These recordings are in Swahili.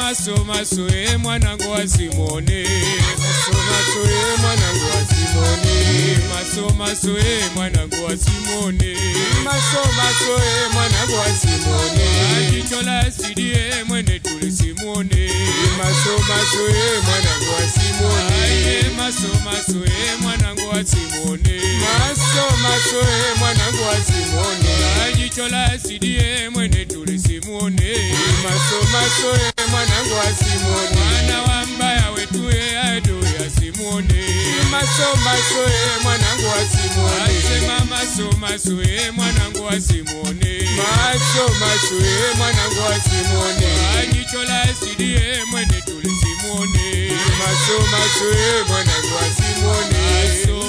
maso maso e mwanangu wa Simoni maso maso e mwanangu wa Simoni maso maso e mwanangu wa Simoni maso maso e mwanangu wa Simoni jicho la asidi e mwene tuli Simoni maso maso e mwanangu wa Simoni maso maso e mwanangu wa Simoni maso maso e mwanangu wa Simoni jicho la asidi e mwene tuli Simoni maso maso e mwanangu wa Simoni mwana wa mbaya wetu e ado ya Simoni maso maso e mwanangu wa Simoni asema maso maso e mwanangu wa Simoni maso maso e mwanangu wa Simoni jicho la asidi e mwene tuli Simoni maso maso e mwanangu wa Simoni maso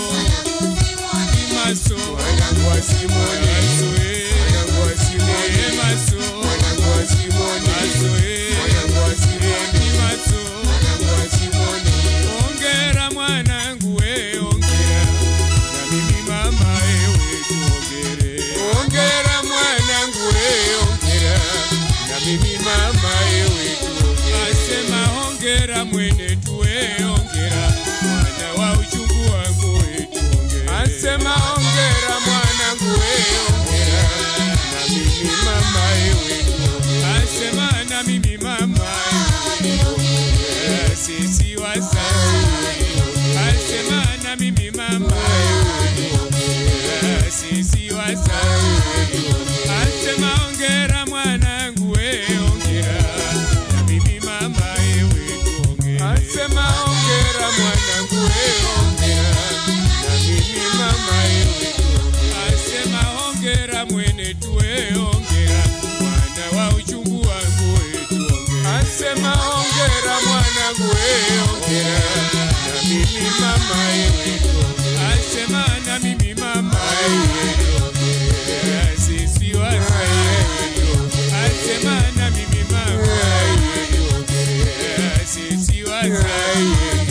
maso mwanangu wa Simoni maso e mwanangu wa Simoni maso mwanangu wa Simoni maso e mwanangu wa Simoni maso mwanangu wa Simoni ongera mwanangu we ongera na mimi mama ewe tuongere ongera mwanangu we ongera na mimi mama ewe tuongere asema ongera mwene tuwe ongera mwana wa uchungu wangu we tuongere asema ongera mwanangu we ongera na mimi mama ewe tuongere asema na mimi mama ewe tuongere sisi wasasi asema na mimi mama ewe tuongere sisi wasasi asema ongera mwanangu we ongera na mimi mama ewe tuongere asema ongera mwanangu we ongera na mimi mama ewe tuongere asema ongera mwene tuwe ongera mwana wa uchungu wangu we tuongere asema ongera mwanangu we ongera na mimi mama ewe tuongere asema na mimi mama ewe tuongere sisi wasai asema na mimi mama ewe tuongere sisi wasai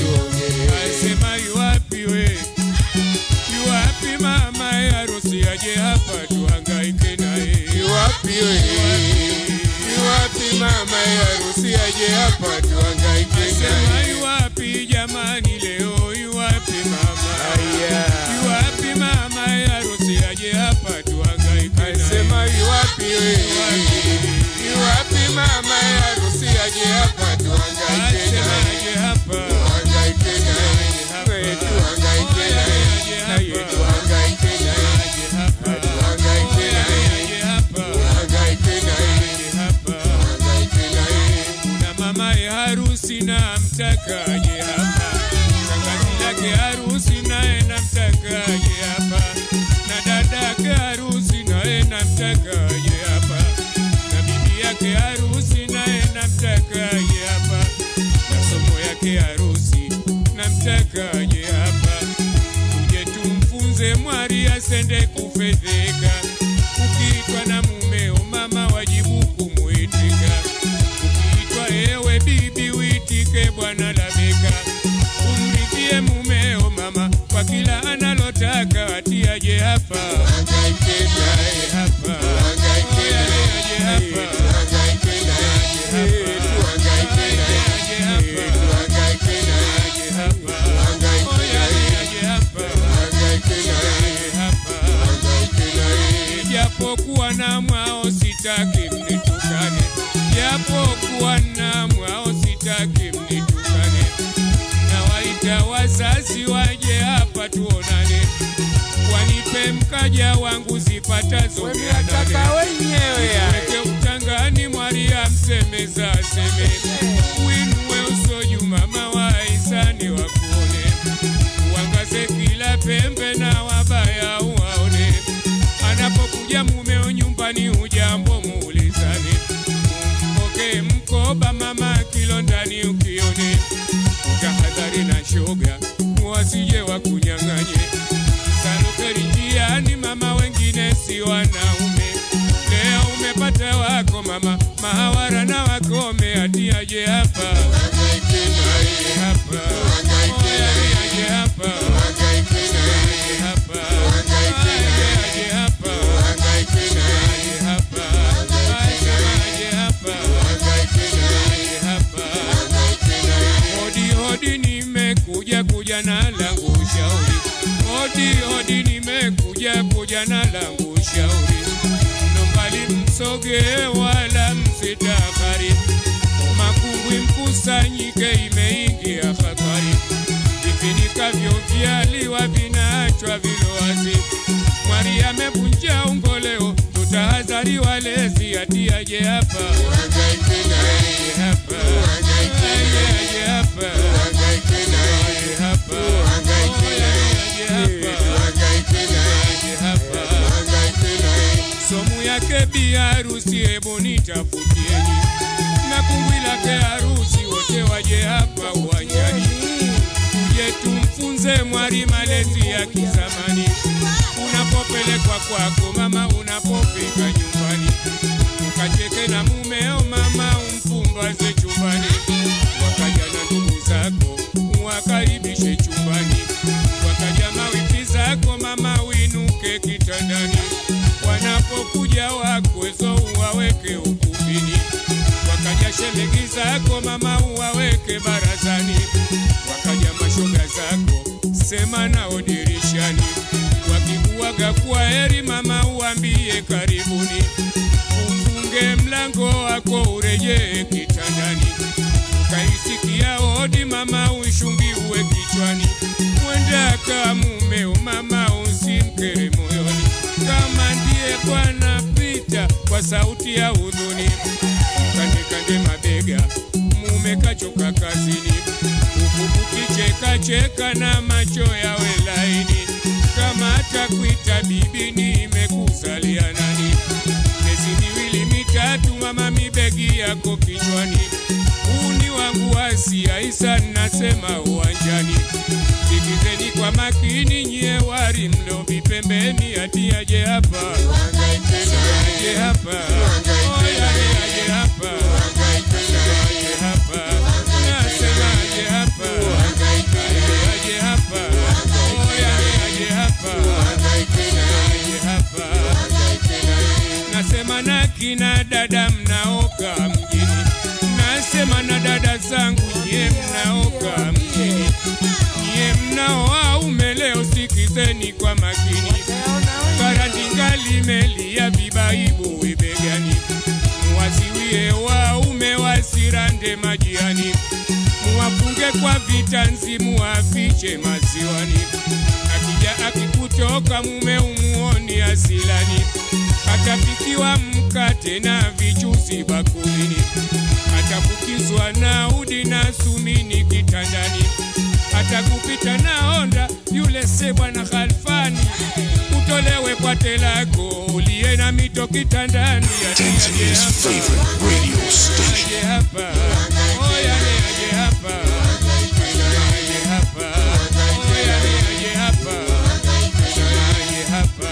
asema yuwapi we yuwapi mama harusi aje hapa tuhangaike naye yuwapi we yuwapi mama harusi aje hapa tuhangaike naye asema yuwapi jamani leo yuwapi mama yuwapi mama harusi aje hapa tuhangaike naye asema yuwapi we yuwapi mama harusi aje hapa tuhangaike naye aje hapa tuhangaike naye tuhangaike naye tuhangaike naye tuhangaike naye tuhangaike naye tuhangaike naye kuna mama ya harusi na mtakaje hapa shangazi yake harusi naye na mtakaje hapa na dada yake harusi naye na mtakaje hapa na bibi yake harusi naye na mtakaje hapa na somo yake harusi na mtakaje hapa tuje tumfunze mwari asende kufedheka ukiitwa na mumeo mama wajibu kumwitika ukiitwa ewe bibi uitike bwana labeka umridhie mumeo mama kwa kila analotaka atiaje hapa hangaike naye hapa hangaike naye aje hapa hangaike naye aje hapa hangaike naye aje hapa hangaike naye aje hapa hangaike naye aje hapa hangaike naye japokuwa na mwao sitaki mnitukane japokuwa na mwao sitaki mnitukane nawaita wazazi waje hapa tuonane wanipe mkaja wangu zipatazo mia nane wenyewe weke utangani mwaria msemeza aseme winue usoju mama wa isani wakuone uangaze kila pembe na wabaya uwaone anapokuja mumeo nyumbani ujambo muulizane umpoke mkoba mama kilo ndani ukione tahadhari na shoga wasije wakunyang'anye salukeri njiani mama wengine si wanaume leo umepata wako mama mahawara na wakome atiaje hapa Hangaike naye aje hapa Hangaike Oya, naye. aje hapa Hangaike naye aje hapa Hangaike naye. aje hapa Hangaike naye aje hapa Hangaike Asema naye. aje hapa Hangaike naye aje hapa na langu ushauri. Hodi hodi, nimekuja kuja na langu ushauri. Ndo mbali msoge wala msitakari, makungwi mkusanyike, imeingia hatari. Vifinikavyo vyaliwa vinaachwa vilowazi. Mwari amevunja ungoleo, tutahadhari walezi, atiaje hapa Uhangaike naye, aje hapa Uhangaike aje aje hapa uhangaike naye, aje hapa Uhangaike aje hapa uhangaike naye, aje hapa uhangaike naye. somu yake bi harusi, hebu nitafutieni na kungwi lake harusi, wote waje hapa uwanjani, tuje tumfunze mwari malezi ya kizamani. Unapopelekwa kwako mama, unapofika nyumbani, ukacheke na mumeo mama, umpumbaze chumbani, wakaja na ndugu zako wakaribishe chumbani, wakaja mawifi zako mama, winuke kitandani, wanapokuja wakwezo uwaweke ukumbini, wakaja shemegi zako mama, uwaweke barazani, wakaja mashoga zako sema nao dirishani, wakikuaga kwa heri mama, uambie karibuni, ufunge mlango wako urejee kitandani, kaisikia hodi mama, ushungiwe kichwani, mwenda ka mumeo mama, usimkere moyoni, kama ndiye Bwana pita kwa sauti ya hudhuni, kande kande mabega, mume kachoka kazini, huku kukicheka cheka na macho yawe laini, kama atakuita bibi, nimekuzalia nani? Miezi miwili mitatu, mama, mibegi yako kichwani, uni wangu Asia Isa, nasema uwanjani, sikizeni kwa makini, nyie wari mlobi pembeni, ati aje hapa Uhangaike naye, aje hapa oya aje hapa aje hapa nasema aje hapa aje hapa oya aje hapa uhangaike naye, aje hapa uhangaike naye. nasema na kina dada mnaoka mjini, nasema na dada zangu nyie mnaoka mjini, nyie mnaoaume leo sikizeni kwa makini, karandinga limelia vibaibu wibegani, muwaziwie waume wasirande majiani, muwafunge kwa vitanzi, muwafiche maziwani, akija akikutoka mume umuoni asilani, atapikiwa mkate na vichuzi bakulini, atafukizwa na udi na sumini kitandani, atakupita na honda yule se bwana Khalfani, utolewe kwa telako uliye na mito kitandani, ati aje Tanzania's hapa, favorite radio station. aje hapa, oya ni aje hapa, aje hapa, oya ni aje hapa, aje hapa.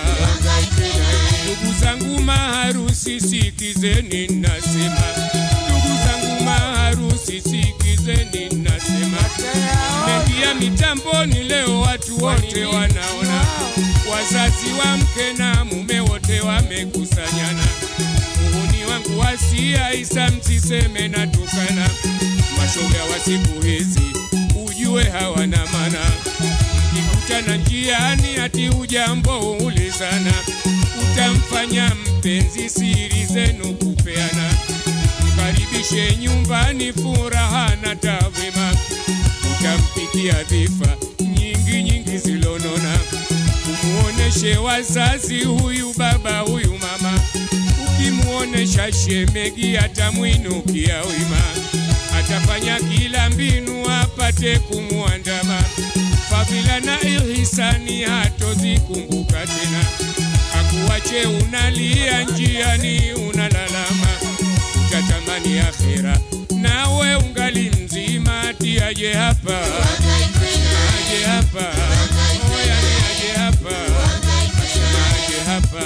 Ndugu zangu maharusi, sikizeni nasema, ndugu zangu maharusi, sikizeni nasema, mengia mitamboni leo, watu wote wanaona, wazazi wa mke na mume wote wamekusanyana. Muhuni wangu wasia Isa, msiseme natukana, mashoga wa siku hizi ujue hawana mana mkikutana njiani ati ujambo ulizana, utamfanya mpenzi siri zenu kupeana, mkaribishe nyumbani furaha na tawema, utampikia dhifa nyingi nyingi zilonona, umuoneshe wazazi huyu baba huyu mama, ukimuonesha shemegi atamwinukia wima, atafanya kila mbinu apate kumwandama fadhila na ihisani hatozikumbuka tena, akuache unalia njiani unalalama, utatamani akhera nawe ungali mzima, ati aje hapa aje hapa oya ni aje hapa aje hapa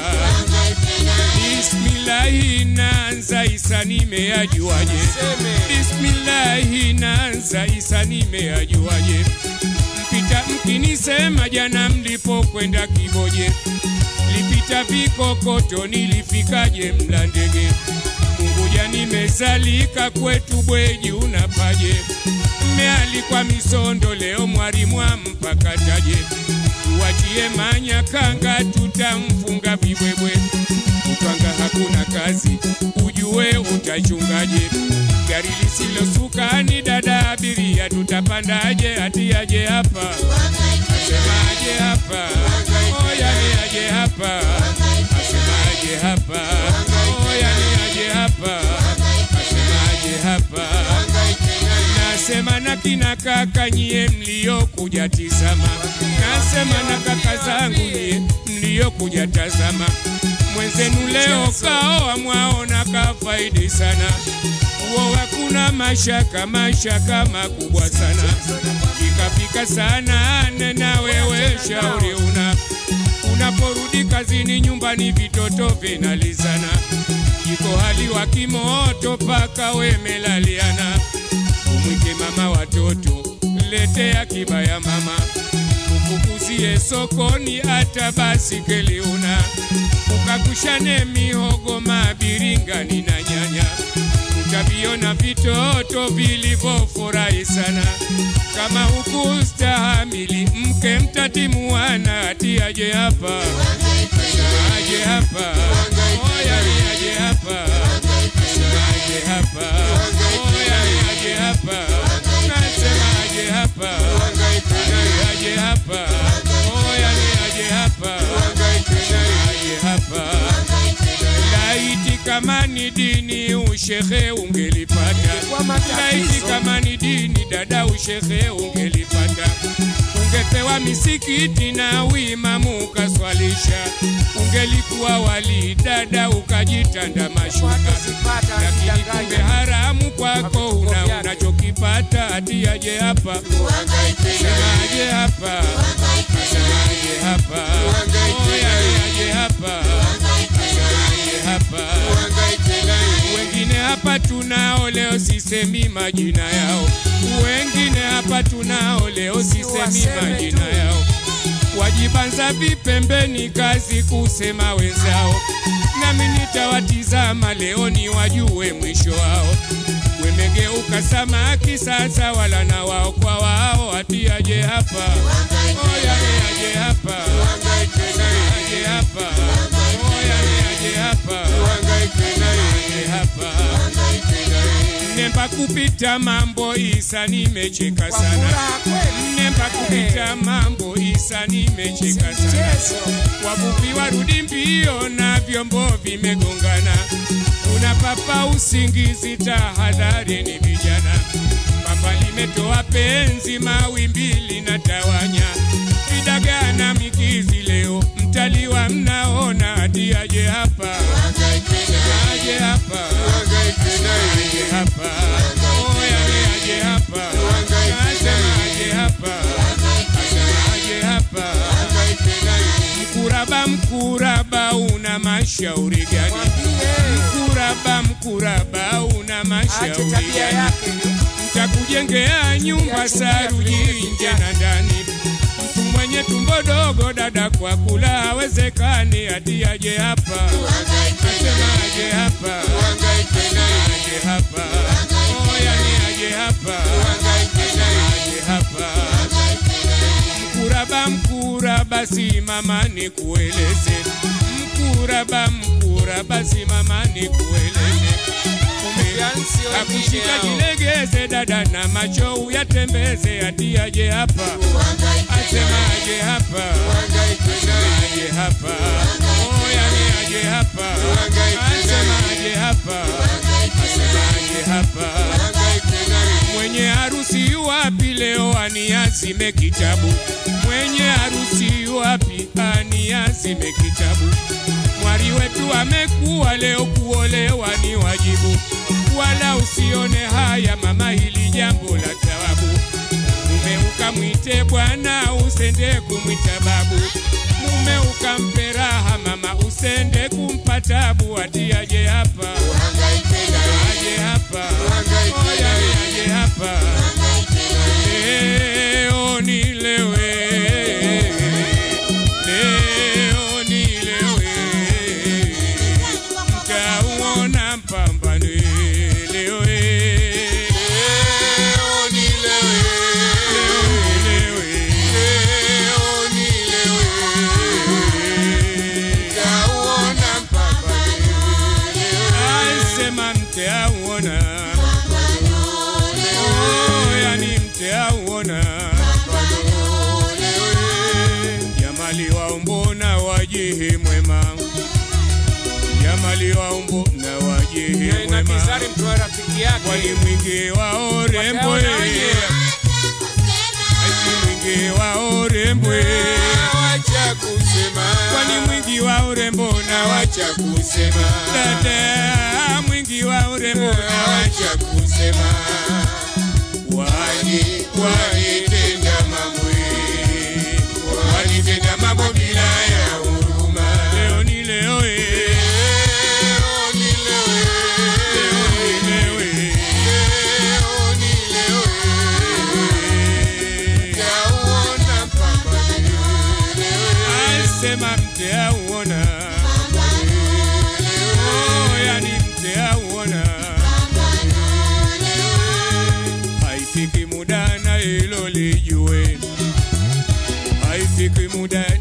Bismillahi naanza Isa nimeajuaje? Bismillahi naanza Isa nimeajuaje? Mpita mkinisema jana mlipokwenda Kiboje, lipita vikokoto nilifikaje Mlandege? Unguja nimezalika kwetu Bweji unapaje? Tumealikwa Misondo leo, mwalimu ampakataje? Tuachie Manyakanga, tutamfunga vibwebwe. Kutwanga hakuna kazi, ujue utachungaje? Gari lisilosuka ni dada abiria, tutapandaje? Hati aje hapa, asemaje hapa? Oya ni aje hapa, asemaje hapa? Oya ni aje hapa, asemaje hapa? Nasema na kina kaka nyie mliokuja tizama, nasema na kaka zangu nyie mliokuja tazama, mwenzenu leo kaoa mwaona kafaidi sana, uoa kuna mashaka mashaka makubwa sana, pikapika sana nena wewe shauri una unaporudi kazini nyumbani vitoto vinalizana, jiko hali wa kimoto paka wemelaliana umwite mama watoto, letea kibaya mama, ufukuzie sokoni hata basikeli una, ukakushane mihogo mabiringani na nyanya, utaviona vitoto vilivyofurahi sana. Kama hukustahamili mke mtatimuana, ati aje hapa, aje hapa, oya ni aje hapa, aje hapa, oya ni aje hapa, nasema aje hapa, aje hapa, oya ni aje hapa, aje hapa. Laiti kama ni dini ushehe ungelipata, laiti kama ni dini dada ushehe ungelipata, ungepewa misikiti na uimamu ukaswalisha, ungelikuwa wali dada ukajitanda mashuka, lakini kumbe haramu kwako una unachokipata, ati aje hapa, semaje hapa, semaje hapa, oya ni aje hapa, semaje hapa wengine hapa tunao leo, sisemi majina yao. Wengine hapa tunao leo, sisemi majina yao. Wajibanza vipembeni, kazi kusema wenzao, nami nitawatizama leo ni wajue mwisho wao. Wemegeuka samaki sasa, wala na wao kwa wao, ati aje hapa, oya ni aje hapa, aje hapa, oya ni aje hapa, aje hapa Nemba kupita mambo Isa, nimecheka sana. Nemba kupita mambo Isa, nimecheka sana. Wavuvi warudi mbio na vyombo vimegongana, kuna papa usingizi, tahadhari ni vijana. Papa limetoa penzi, mawimbi linatawanya, vidagaa na mikizi leo mtaliwa, mnaona hadi aje hapa, aje hapa aje hapa, oya ni aje hapa, nasema aje hapa, nasema aje hapa. Mkuraba, mkuraba una mashauri gani? Mkuraba, mkuraba una mashauri gani? Mtakujengea nyumba saruji nje na ndani. Mtu mwenye tumbo dogo dada kwa kula hawezekani, ati aje hapa, nasema aje hapa, aje hapa, oya ni aje hapa, aje hapa. Mkuraba, mkuraba, simama nikueleze. Mkuraba, mkuraba, simama nikueleze. Kumbe akushika jilegeze, dada na macho uyatembeze, ati aje hapa, asema aje hapa, aje hapa, oya ni aje hapa, asema aje hapa, asema aje hapa. Mwenye harusi wapi leo aniazime kitabu? Mwenye harusi wapi aniazime kitabu? Mwari wetu amekuwa leo, kuolewa ni wajibu, wala usione haya mama, hili jambo la tawabu. Mume ukamwite bwana, usende kumwita babu. Mume ukampe raha mama, usende kumpa tabu. Ati aje hapa, aje hapa, oya ni aje hapa, leo nilewe, leo nilewe, mtauona mpambano leo, leo nilewe haki yake. kwani mwingi wa urembo Wataona wenyewe. ati mwingi wa urembo Wacha kusema. kwani mwingi wa urembo na wacha Wacha kusema. dada mwingi wa urembo na wacha Wacha kusema. wani Walitenda mambo walitenda mambo bila ya huruma. leo ni leo eh. Leo ni leo, leo ni leo eh. leo ni leo, yauona mpambano leo. asema mte auona oh, yani mte auona haifiki muda na hilo lijue haifiki muda